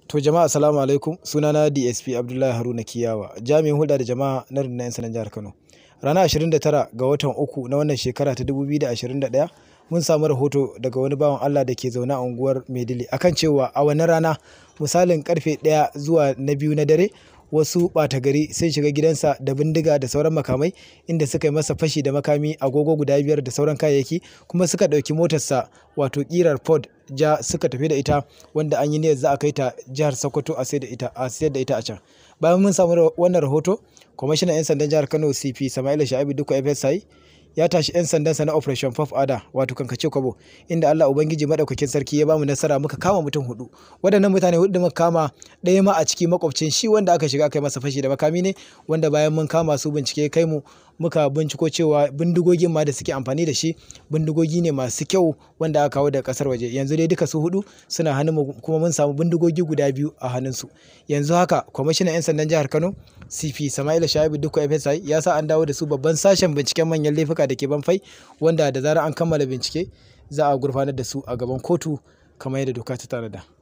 To jama'a assalamu alaikum sunana DSP Abdullahi Haruna Kiyawa jami'in hulɗa da jama'a na rundunar 'yan sandan jihar Kano. Ranar 29 ga watan uku na wannan shekara ta 2021 mun samu rahoto daga wani bawan Allah da ke zaune a unguwar Maidile akan cewa a wannan rana misalin karfe 1 zuwa na biyu na dare wasu ɓata gari sun shiga gidansa da bindiga da sauran makamai inda suka yi masa fashi da makami agogo guda biyar da sauran kayayyaki kuma suka ɗauki motarsa wato ƙirar Ford ja suka tafi da ita wanda an yi niyyar za a kai ta jihar Sokoto a sayar da ita a sayar da ita a can. Bayan mun samu wannan rahoto, kwamishinan 'yan sandan jihar Kano CP Sama'ila Sha'ibu Dukko FSI ya tashi 'yan sandansa na Operation Puff Ada wato kankace kwabo inda Allah Ubangiji madaukakin sarki ya bamu nasara muka kama mutum hudu. Waɗannan mutane hudu da muka kama ɗaya ma a ciki makwabcin shi wanda aka shiga kai masa fashi da makami ne wanda bayan mun kama su bincike kai mu muka binciko cewa bindigogin ma da suke amfani da shi bindigogi ne masu kyau wanda aka kawo daga kasar waje yanzu dai duka su hudu suna hannun mu kuma mun samu bindigogi guda biyu a hannunsu yanzu haka kwamishinan 'yan sandan jihar Kano CP Sama'ila Shaibu Dukko FSI ya sa an dawo da su babban sashen binciken manyan laifuka da ke banfai wanda da zarar an kammala bincike za a gurfanar da su a gaban kotu kamar yadda doka ta tanada.